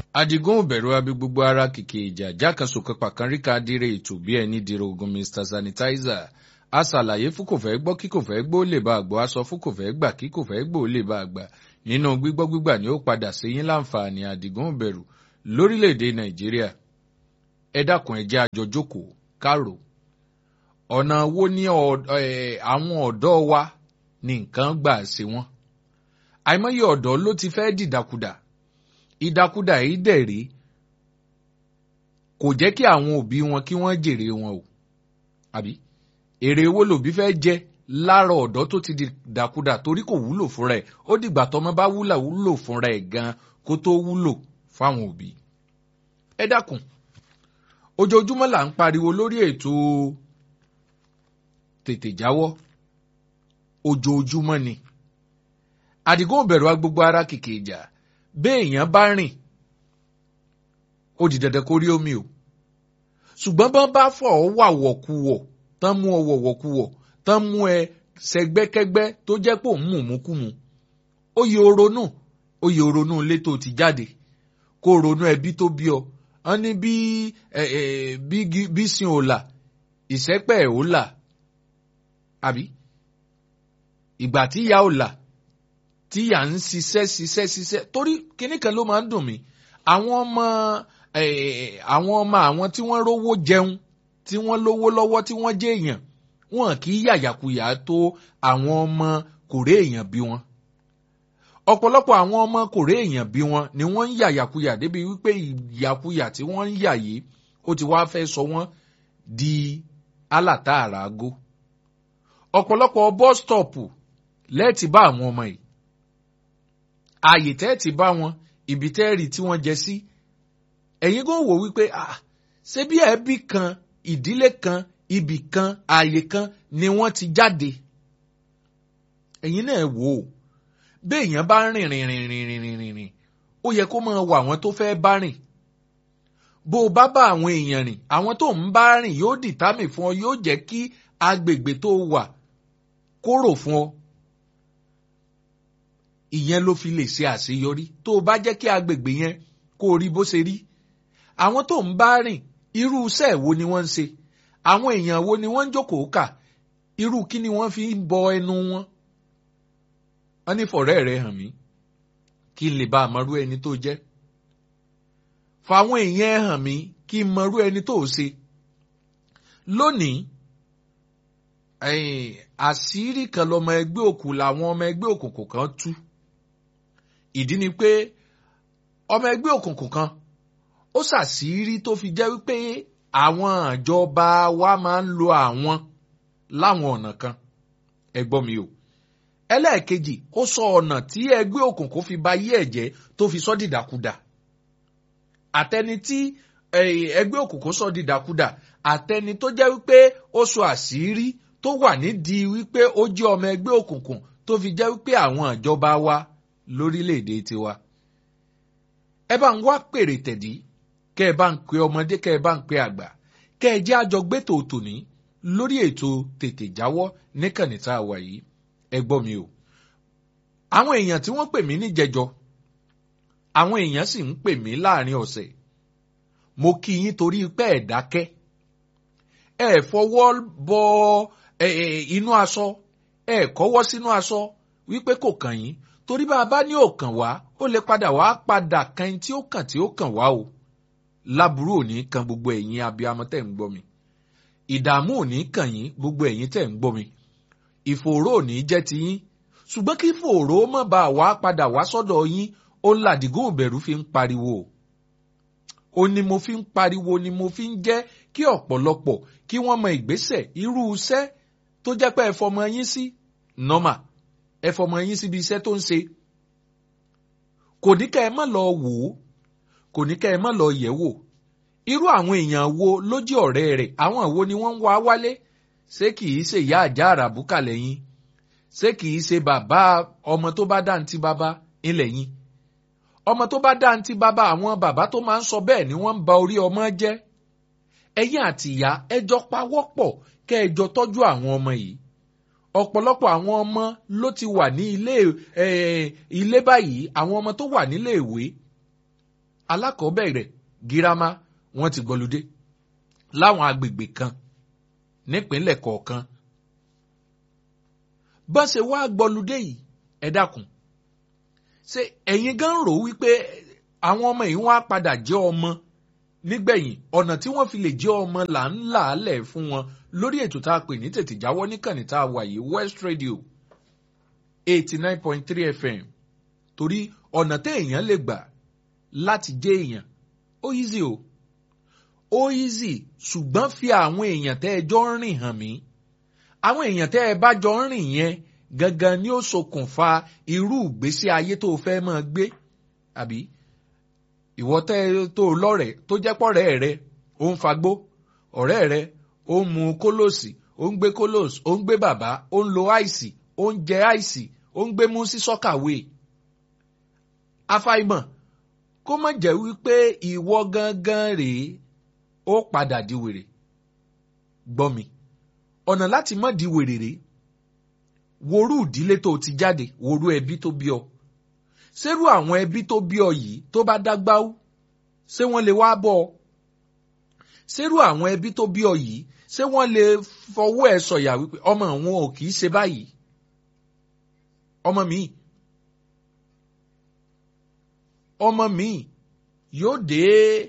adigun òbẹ̀rù abi gbogbo ara kìkì ìjà jákàsókè pàkánríkà dire ètò bí ẹni dire ogun mr sanitizer a ṣàlàyé fún kò fẹ́ gbọ́ kí kò fẹ́ gbọ́ lè bá àgbọ̀ a sọ fún kò fẹ́ gbà kí kò fẹ́ gbọ́ lè bá àgbà nínú gbígbọ́ gbígbà ni ó padà sí yín láǹfààní adigun òbẹ̀rù lórílẹ̀‐èdè nàìjíríà ẹ dákun ẹ jẹ́ àjọ jókòó kárò ọ̀nà wo ni àwọn ọ̀dọ́ wa ní nǹkan gbà ṣe wọ́n àìmọye ọ̀dọ́ ló ti fẹ́ dìdàkudà ìdàkudà yìí dẹ̀ rí kò jẹ́ kí àwọn òbí wọn kí wọ́n jèrè wọn o àbí èrè owó lòbí fẹ́ jẹ lára ọ̀dọ́ tó ti dìdàkudà torí kò wúlò fúnra ẹ̀ ó dìgbà tọmọ bá wúlà wúlò fúnra ẹ̀ gan kó tó wúlò fáwọn òbí. ẹ dákun ojoojúmọ́ là ń pariwo lórí ètò tètè jáwọ́ ojoojúmọ́ ni àdìgún òbẹ̀rù agbogbo ara kìkì ìjà béèyàn bá rìn ó di dandan kó rí omi o ṣùgbọ́n bọ́n bá fọ̀ ọ́ wà wọ̀kuwọ̀ tán mú ọ wọ̀wọ̀kuwọ̀ tán mú ẹ sẹgbẹ́kẹ́gbẹ́ tó jẹ́ pò ń mú múkúmu ó yẹ oronú ó yẹ oronú ilé tó ti jáde kó ronú ẹbí tó bí ọ wọn ní bí bí sin ò là ìsẹ́pẹ̀ ò là àbí ìgbà tí ìyá ò là tí ìyá ń ṣiṣẹ́ ṣiṣẹ́ ṣiṣẹ́ torí kinní kan ló máa ń dùn mí àwọn ọmọ àwọn ọmọ àwọn tí wọ́n rówó jẹun tí wọ́n lówó lọ́wọ́ tí wọ́n jẹ́ èèyàn wọn kì í yàyàkuyà tó àwọn ọmọ kòrè èèyàn bí wọn ọ̀pọ̀lọpọ̀ àwọn ọmọ kòrè èèyàn bí wọn ni wọ́n ń yàyàkuyà débi wípé ìyàkuyà tí wọ́n ń yà yìí ó ti wá fẹ́ sọ wọ́n di alátàárà ago ọ̀pọ̀lọpọ̀ bọ́stọ̀pù lẹ́ẹ̀tì bá àwọn ọmọ yìí ààyè tẹ́ẹ̀tì bá wọn ibi tẹ́ẹ̀rì tí wọ́n jẹ sí ẹ̀yin kò wò wípé ah ṣé bí ẹbí kan ìdílé kan ibì kan ààyè kan ni wọ́n ti jáde ẹ̀yin náà wò ó béèyàn bá rìn rìn rìn rìn rìn rìn rìn rìn ó yẹ kó máa wọ àwọn tó fẹ́ bá rìn bó o bá bá àwọn èèyàn rìn àwọn tó ń bá rìn yóò dìtámì fún ọ yóò jẹ́ kí agbègbè tó wà kóró fún ọ ìyẹn ló fi lè ṣe àṣeyọrí tó o bá jẹ́ kí agbègbè yẹn kó o rí bó ṣe rí àwọn tó ń bá rìn irú iṣẹ́ wo ni wọ́n ń ṣe àwọn èèyàn wo ni wọ́n ń jókòó kà irú kí ni wọ́n fi ń bọ ẹnu wọn. wọ́n ní fọ̀rẹ́ rẹ̀ hàn mí kí n lè bá a mọrú ẹni tó jẹ́ fàwọn èèyàn ẹ hàn mí kí n mọrú ẹni tó ṣe lónìí àṣírí kan lọmọ ẹgbẹ́ òkú làwọn ọmọ ẹgbẹ́ òkùnkùn kan tú ìdí ni pé ọmọ ẹgbẹ́ òkùnkùn kan ó ṣàṣírí tó fi jẹ́ wípé àwọn ìjọba wa máa ń lo àwọn láwọn ọ̀nà kan ẹ gbọ́ mi o ẹlẹ́ẹ̀kejì ó sọ ọ̀nà tí ẹgbẹ́ òkùnkùn fi ba yí ẹ̀jẹ̀ tó fi sọ́ dìdàkudà àtẹni tí ẹgbẹ́ òkùnkùn sọ dìdàkudà àtẹni tó jẹ́ wípé ó sọ àṣírí tó wà nídìí wípé ó jẹ́ ọmọ ẹgbẹ́ òkùnkùn tó fi jẹ́ wípé àwọn ìjọba wa lórílẹ̀‐èdè tiwa. ẹ bá ń wá pèrè tẹ̀dí kẹ́ ẹ bá ń pe ọmọdé kẹ́ ẹ bá ń pe àgbà kẹ́ ẹ jẹ́ àjọ gbé tòótò ní lórí ètò tètè jáwọ́ níkànnì tá a wà yìí ẹ gbọ́ mi o. àwọn èèyàn tí wọ́n pè mí níjẹjọ àwọn èèyàn sì ń pè mí láàrin ọ̀sẹ̀ mo kí yín torí pé ẹ̀ dákẹ́ ẹ fọwọ́ bọ inú aṣọ ẹ kọ́wọ́ sínú aṣọ wípé kò kàn yín torí bá a bá ní òkàn wá ó lè padà wá padà kan tí ó kàn tí ó kàn wá o láburú ò ní kan gbogbo ẹ̀yin abiyamọ tẹ̀ ń gbọ́ mi ìdààmú ò ní kàn yín gbogbo ẹ̀yin tẹ̀ ń gbọ́ mi ìfòòró ò ní jẹ́ ti yín ṣùgbọ́n kí fòòró má bá a wá padà wá sọ́dọ̀ yín ó ń làdìgún òbẹ̀rù fi ń pariwo ó ní mo fi ń pariwo ni mo fi ń jẹ́ kí ọ̀pọ̀lọpọ̀ kí wọ́n mọ ìgbésẹ̀ irú iṣẹ́ tó jẹ́ pé ẹ fọmọ yín sí nọ́mà ẹ fọmọ yín síbi iṣẹ́ tó ń ṣe. kò ní ká ẹ má lọ wò ó kò ní ká ẹ má lọ yẹ̀ wò irú àwọn èèyàn wo ló jẹ́ ọ̀rẹ́ rẹ̀ àwọn wo ni wọ́n ń wá wálé ṣé kì í ṣe ìyá àjà àràbùkà lẹ́yìn ṣé kì í ṣe bàbá ọmọ tó bá dáǹtí bàbá ńlẹ̀ yín ọmọ tó bá dáǹtí bàbá àwọn bàbá tó máa ń sọ bẹ́ẹ̀ ni wọ́n ń ba orí ọmọ jẹ́ ẹ̀yin àti ìyá ẹjọ́ pawọ́pọ̀ kẹ́ ẹjọ́ tọ́jú àwọn ọmọ yìí ọ̀pọ̀lọpọ̀ àwọn ọmọ ló ti wà ní ilé ilé báyìí àwọn ọmọ tó wà nílé ìwé alákọ̀ọ́bẹ̀rẹ̀ girama wọ́n ti gbọ́ludé láwọn agbègbè kan nípínlẹ̀ kọ̀ọ̀kan bá ṣe wá gbọ́ludé yìí ẹ dákun ṣé ẹ̀yin gan rò wípé àwọn ọmọ yìí wọ́n á padà jẹ́ ọmọ nígbẹ̀yìn ọ̀nà tí wọ́n fi lè jẹ́ ọmọ là ń là á lẹ̀ fún wọn lórí ètò tá a pè ní tètè jáwọ́ níkànnì tá a wà yìí West Radio eighty nine point three FM torí ọ̀nà téèyàn lè gbà láti jẹ́ èèyàn ó easy o ó easy ṣùgbọ́n fi àwọn èèyàn tẹ́ ẹ jọ ń rìn hàn mí àwọn èèyàn tẹ́ ẹ bá jọ ń rìn yẹn gangan ni ó ṣokùnfà irú ìgbésí ayé tó o fẹ́ máa gbé àbí ìwọ tẹ́ tó o lọ́rẹ̀ẹ́ tó jẹ́ pọ̀rẹ́ rẹ ó ń fagbó ọ̀rẹ́ rẹ ó ń mu kólòsì ó ń gbé kólòsì ó ń gbé bàbá ó ń lo àìsì ó ń jẹ àìsì ó ń gbé mú sí sọ́kàwé àfàìmọ̀ kó má jẹ́ wípé ìwọ gangan rèé ó padà di wèrè gbọ́ mi ọ̀nà láti má di wèrè rèé worú ìdílé tó ti jáde worú ẹbí tó bí ọ ṣerú àwọn ẹbí tó bí ọ yìí tó bá dágbáwú ṣé wọ́n lè wá bọ́ ọ ṣerú àwọn ẹbí tó bí ọ yìí ṣé wọ́n lè fọwọ́ ẹ̀ sọ̀yà wípé ọmọ àwọn ò kì í ṣe báyìí ọmọ mi ọmọ mi yóò dé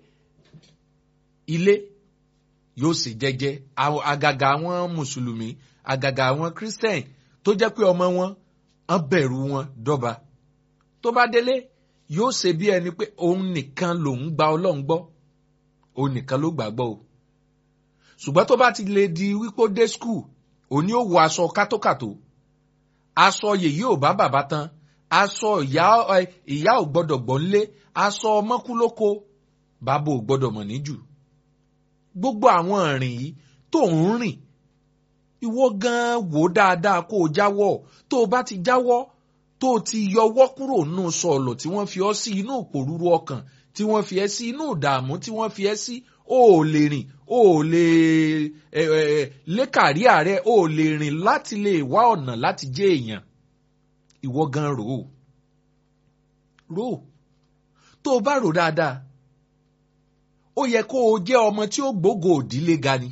ilé yóò sì jẹ́jẹ́ àgàgà àwọn mùsùlùmí àgàgà àwọn christian tó jẹ́ pé ọmọ wọn ń bẹ̀rù wọn dọ́ba tó bá délé yóò ṣe bí ẹni pé òun nìkan lòun gba ọlọ́run gbọ́ òun nìkan ló gbàgbọ́ o ṣùgbọ́n tó bá ti lè di wípé ó dé skul òní ó wọ aṣọ kátókàtó aṣọ yèyí ò bá bàbá tán aṣọ ìyá ìyá ò gbọ́dọ̀ gbọ́n lé aṣọ mọ́kúlóko bàbá ò gbọ́dọ̀ mọ̀ níjù gbogbo àwọn ìrìn yìí tó ń rìn ìwọ gan wò dáadáa kó o jáwọ́ tó o bá ti jáwọ́ tó o ti yọwọ́ kúrò nínú sọ̀lọ̀ tí wọ́n fi ọ́ sí inú òpòrúurú ọkàn tí wọ́n fi ẹ́ sí inú ìdààmú tí wọ́n fi ẹ́ sí o ò lè rìn o ò lè ẹ ẹ lékàrí ààrẹ o ò lè rìn láti lè wá ọ̀nà láti jẹ́ èèyàn ìwọ gan rò ó rò ó tó o bá rò dáadáa ó yẹ kó o jẹ́ ọmọ tí ó gbógo òdílé ga ni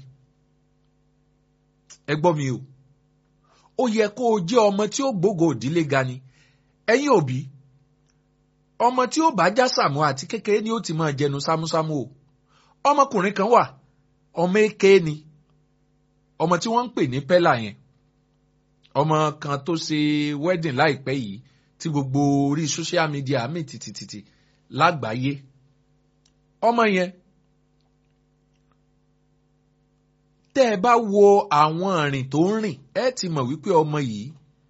ẹ gbọ́ mi o ó yẹ kó o jẹ́ ọmọ tí ó gbógo òdílé ga ni ẹ̀yin òbí ọmọ tí ó bá já sàmú àti kékeré ni ó ti máa jẹnu sámúsámú o ọmọkùnrin kan wà ọmọ èké ni ọmọ tí wọ́n ń pè ní pẹ́là yẹn ọmọ kan tó ṣe wedding láìpẹ́ yìí tí gbogbo orí social media mi tìtìtìtì lágbàáyé ọmọ yẹn tẹ́ ẹ bá wo àwọn ìrìn tó ń rìn ẹ ti mọ̀ wípé ọmọ yìí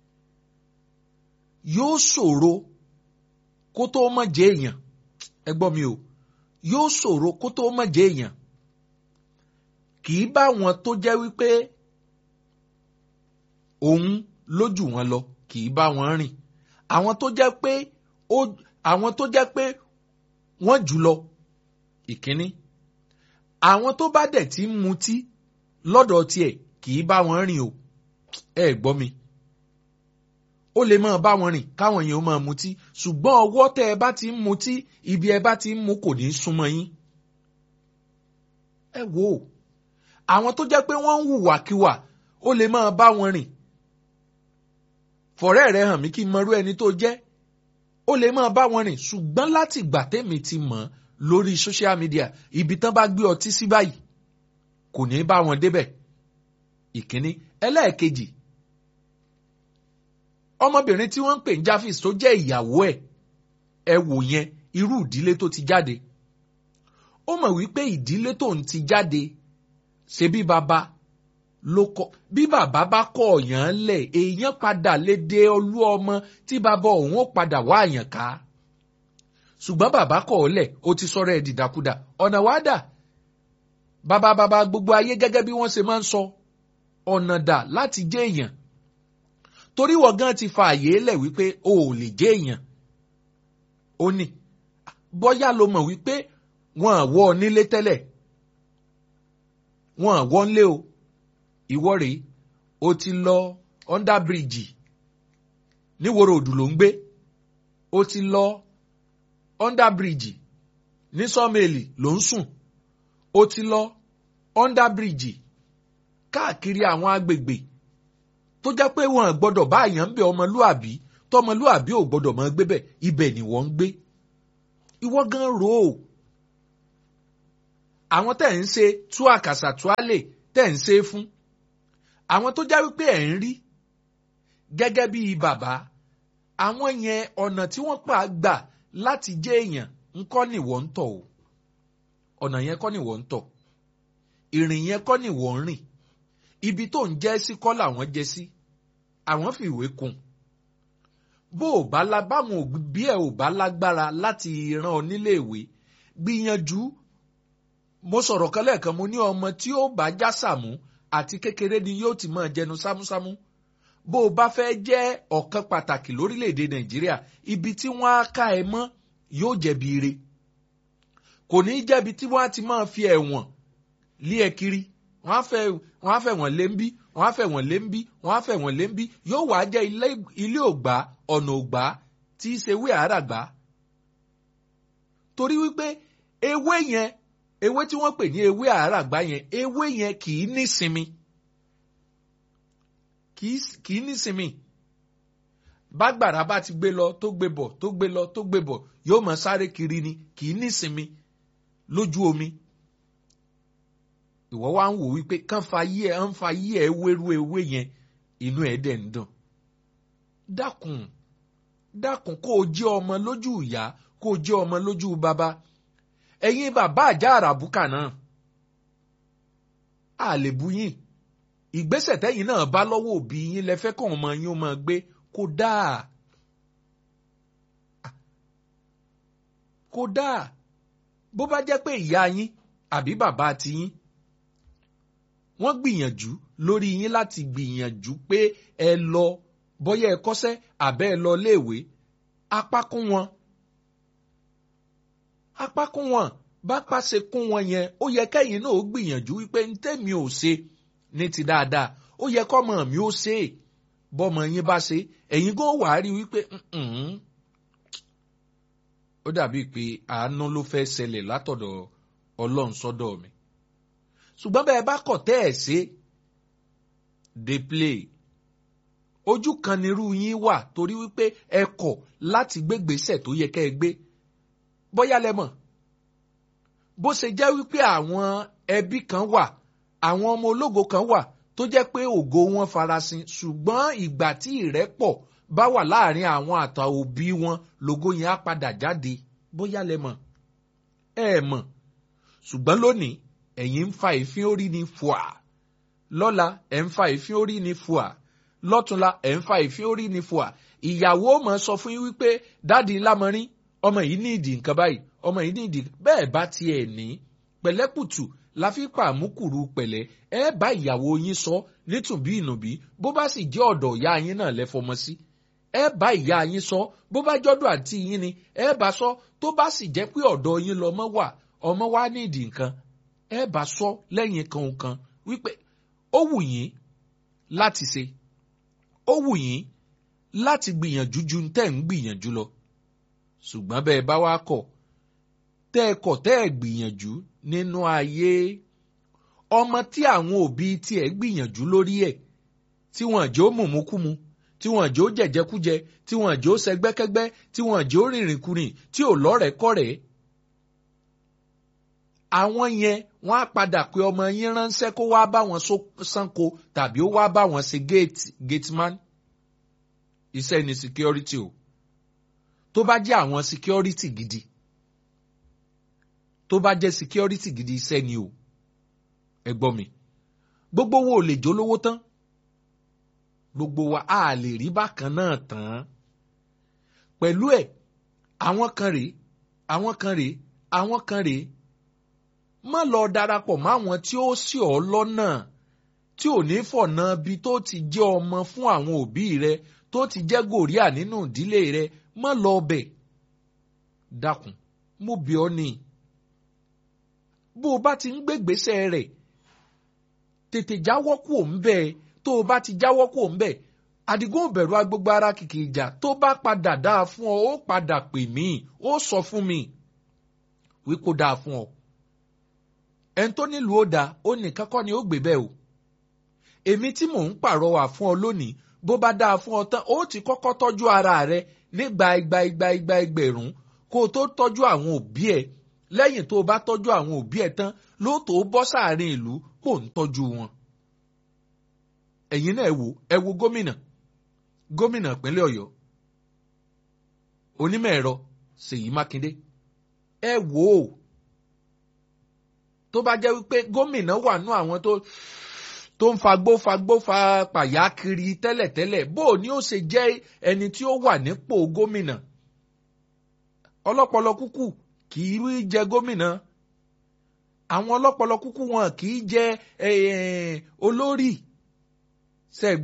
yóò ṣòro kó tó mọ̀ jẹ́ èèyàn ẹ gbọ́ mi o yóò ṣòro kó tó mọ̀ jẹ́ èèyàn kì í bá wọn tó jẹ́ wípé òun lójú wọn lọ kì í bá wọn rìn àwọn tó jẹ́ pé ó àwọn tó jẹ́ pé wọ́n jù lọ ìkíní àwọn tó bá dẹ̀ ti ń mutí lọ́dọ̀ tiẹ̀ kì í bá wọn rìn o ẹ gbọ́ mi ó lè máa bá wọn rìn káwọn èèyàn máa mutí ṣùgbọ́n ọwọ́ tẹ́ ẹ bá ti ń mutí ibi ẹ bá ti ń mu kò ní í súnmọ́ yín ẹ wò ó àwọn tó jẹ́ pé wọ́n ń hùwàkiwà ó lè máa bá wọn rìn fọ̀rẹ́ rẹ hàn mí kí n mọrú ẹni tó jẹ́ ó lè máa bá wọn rìn ṣùgbọ́n láti ìgbà tẹ́mi ti mọ̀ lórí social media ibi tán bá gbé ọtí sí báyìí kò ní bá wọn débẹ̀ ìkíní ẹlẹ́ẹ̀kejì ọmọbìnrin tí wọ́n ń pè ní Japhis tó jẹ́ ìyàwó ẹ̀ ẹ wò yẹn irú ìdílé tó ti jáde ó mọ̀ wípé ìdílé tó ń ti jáde ṣe bí baba ló kọ bí bàbá bá kọ ọ̀yàn lẹ̀ èèyàn padà lè dé olú ọmọ tí bàbá òun ó padà wá àyàn ká ṣùgbọ́n bàbá kọ̀ ọ́ lẹ̀ ó ti sọ̀rọ̀ ẹ̀ dìdàkudà ọ̀nà wá dà bàbá bàbá gbogbo ayé gẹ́gẹ́ bí wọ́n ṣe máa ń sọ ọ̀nà dà láti jẹ́ èèyàn torí wọ́n gan ti fa àyè lẹ̀ wípé o ò lè jẹ́ èèyàn ó ní bọ́yá ló mọ̀ wípé wọ́n àwọ̀ nílé tẹ́lẹ̀ wọ́n àwọ̀ ńlé o ìwọ rèé o ti lọ under bridge níwòrò òdù ló ń gbé o ti lọ under bridge ní sọ́mẹ́lì ló ń sùn ó ti lọ under bridge káàkiri àwọn agbègbè tó jẹ́ pé wọn gbọ́dọ̀ bá àyàn ń bẹ ọmọlúàbí tọmọlúàbí ò gbọ́dọ̀ máa gbé bẹ̀ ibẹ̀ ni wọ́n ń gbé ìwọ gan rò ó àwọn tẹ̀ ń ṣe tú àkàsà tú àlè tẹ̀ ń ṣe fún àwọn tó já wípé ẹ̀ ń rí gẹ́gẹ́ bí bàbá àwọn yẹn ọ̀nà tí wọ́n pa gbà láti jẹ́ èèyàn ńkọ́ ni wọ́n ń tọ̀ o ọ̀nà yẹn kọ́ ni wọ́n ń tọ̀ ìrìn yẹn kọ́ ni wọ́n ń rìn ibi tó ń jẹ́ sí kọ́ làwọn jẹ́ sí àwọn fi ìwé kún bó o bá la báwọn òbí ẹ ò bá lágbára láti ran ọ nílé ìwé gbìyànjú mo sọ̀rọ̀ kan lẹ́ẹ̀kan mo ní ọmọ tí ó bá já sàmú àti kékeré ni yóò ti máa jẹnu sámúsámú bó o bá fẹ́ jẹ́ ọ̀kan pàtàkì lórílẹ̀‐èdè nàìjíríà ibi tí wọ́n á ká ẹ mọ́ yóò jẹ̀bi ire kò ní í jẹ́bi tí wọ́n á ti máa fi ẹ̀wọ̀n lé ẹ kiri wọ́n á fẹ́ wọ́n á fẹ́ wọ́n lé ń bí wọ́n á fẹ́ wọ́n lé ń bí wọ́n á fẹ́ wọ́n lé ń bí yóò wá jẹ́ ilé ògbà ọ̀nà ògbà tí í ṣe wí àràgbà torí wípé ewé yẹn ewé tí wọ́n pè ní ewé àràgbà yẹn ewé yẹn kì í nísinmi kì í nísinmi bágbàrá bá ti gbé lọ tó gbé bọ̀ tó gbé lọ tó gbé bọ̀ yóò máa sáré kiri ni kì í nísinmi lójú omi ìwọ wá ń wò wípé kán fa yí ẹ ń fa yí ẹ wérú ewé yẹn inú ẹ dẹ̀ ń dùn dákun dákun kó o jẹ́ ọmọ lójú ìyá kó o jẹ́ ọmọ lójú bàbá ẹ̀yin bàbá àjà àràbùkà náà a lè bu yín ìgbésẹ̀ tẹ́yìn náà bá lọ́wọ́ òbí yín lẹ fẹ́ kàn ọmọ yín ó máa gbé kó dáa kó dáa bó bá jẹ́ pé ìyá yín àbí bàbá tiyín wọ́n gbìyànjú lórí yín láti gbìyànjú pé ẹ lọ bọ́yá ẹ kọ́ṣẹ́ àbẹ́ ẹ lọ léèwé apá kún wọn apá kún wọn bá pàṣẹ kún wọn yẹn ó yẹ kẹ́yìn náà ó gbìyànjú wípé ń tẹ́mi ò ṣe ní ti dáadáa ó yẹ kọ́mọ mi ó ṣe é bọ́mọ yín bá ṣe ẹ̀yin gan wà á rí wípé ó dàbí pé àánú ló fẹ́ ṣẹlẹ̀ látọ̀dọ̀ ọlọ́run sọ́dọ̀ mi ṣùgbọ́n bẹ́ẹ̀ bá kọ̀ tẹ́ ẹ̀ ṣe dey play ojú kan nírú yín wà torí wípé ẹ kọ̀ láti gbégbèsè tó yẹ kẹ́ ẹ gbé bóyá lẹ́mọ̀ bó ṣe jẹ́ wípé àwọn ẹbí kan wà àwọn ọmọ ológo kan wà tó jẹ́ pé ògo wọn farasin ṣùgbọ́n ìgbà tí ìrẹ́pọ̀ bá wà láàrin àwọn àtà òbí wọn lògo yẹn á padà jáde bóyá lẹ́mọ̀ ẹ mọ̀ ṣùgbọ́n lónìí ẹ̀yin ń fa ìfín orí ni fùà lọ́la ẹ̀ ń fa ìfín orí ni fùà lọ́túnla ẹ̀ ń fa ìfín orí ni fùà ìyàwó mọ̀ sọ fún yín wípé dáàdi lámọrin ọmọ yìí ní ìdì nǹkan báyìí ọmọ yìí ní ìdì bẹ́ẹ̀ bá tiẹ̀ ní pẹ̀lẹ́kùtù la fi pa àmúkùrú pẹ̀lẹ́ ẹ bá ìyàwó yín sọ nítùbí ìnùbí bó bá sì jẹ́ ọ̀dọ̀ ìyá yín náà lẹ́fọmọ sí ẹ bá ìyá yín sọ bó bá jọ́dọ̀ àǹtí yín ni ẹ bá sọ tó bá sì jẹ́ pé ọ̀dọ̀ yín lọmọ wà ọmọ wa ní ìdì nǹkan ẹ bá sọ lẹ́yìn kan kan wípé ó wù yín láti ṣe ó wù yín láti gbìyànjú ju tẹ́ ń gbìyànjú lọ ṣùgbọ́n bẹ́ẹ̀ bá wá kọ̀ tẹ́ ẹ kọ̀ tẹ́ ẹ gbìyànjú nínú ayé ọmọ tí àwọn òbí tiẹ̀ gbìyànjú lórí ẹ̀ tí wọ́n jẹ́ ó mùmúkúmu tí wọ́n jẹ́ ó jẹ̀jẹ̀kújẹ tí wọ́n jẹ́ ó sẹgbẹ́kẹ́gbẹ́ tí wọ́n jẹ́ ó rìnrìnkùnrin tí ò lọ́rẹ̀ẹ́kọ́rẹ̀ẹ́ àwọn yẹn wọ́n á padà pé ọmọ yín ránṣẹ́ kó wá bá wọn sanko tàbí ó wá bá wọn ṣe gate gateman iṣẹ́ ni security o tó bá jẹ́ àwọn security gidi tó bá jẹ́ security gidi iṣẹ́ ni o ẹ gbọ́ mi gbogbo wo ò lè jólówó tán gbogbo wa a lè rí bákan náà tán pẹ̀lú ẹ̀ àwọn kan rèé àwọn kan rèé àwọn kan rèé má lọ darapọ̀ máwọn tí ó ṣì ọ́ lọ́nà tí ò ní fọ̀nà bí tó ti jẹ́ ọmọ fún àwọn òbí rẹ tó ti jẹ́ gòríà nínú ìdílé rẹ má lọ bẹ̀ dákun mo bẹ̀ ọ́ ni bó o bá ti ń gbégbèsè rẹ̀ tètè jáwọ́ kù ń bẹ̀ tó o bá ti jáwọ́ kù ń bẹ̀ àdìgún òbẹ̀rù agbègbè ara kìkì ìjà tó bá padà dáa fún ọ ó padà pè mí ó sọ fún mi wípé ó dáa fún ọ ẹni tó nílùú ó dáa ó nìkan kọ́ ni ó gbé bẹ́ẹ̀ o èmi tí mò ń pàrọwà fún ọ lónìí bó bá dáa fún ọ tán ó ti kọ́kọ́ tọ́jú ara rẹ nígbà igba igba igba ẹgbẹ̀rún kó o tó tọ́jú àwọn òbí ẹ lẹ́yìn tó o bá tọ́jú àwọn òbí ẹ tán lóòótọ́ ó bọ́ sáàrin ìlú kó o ń tọ́jú wọn. ẹ̀yin náà ẹ wo ẹ wo gómìnà gómìnà ìpínlẹ̀ ọ̀yọ́ onímọ̀ ẹ̀rọ ṣèyí mákindé ẹ wò ó tó bá jẹ́ wípé gómìnà wà nú àwọn tó tó ń fagbó fagbó fa pàyà kiri tẹ́lẹ̀tẹ́lẹ̀ bó o ní ó ṣe jẹ́ ẹni tí ó wà nípò gómìnà ọlọ́pọlọ kúkú kì í rí jẹ gómìnà àwọn ọlọ́pọlọ kúkú wọn kì í jẹ olórí ṣẹ́gbọ́n.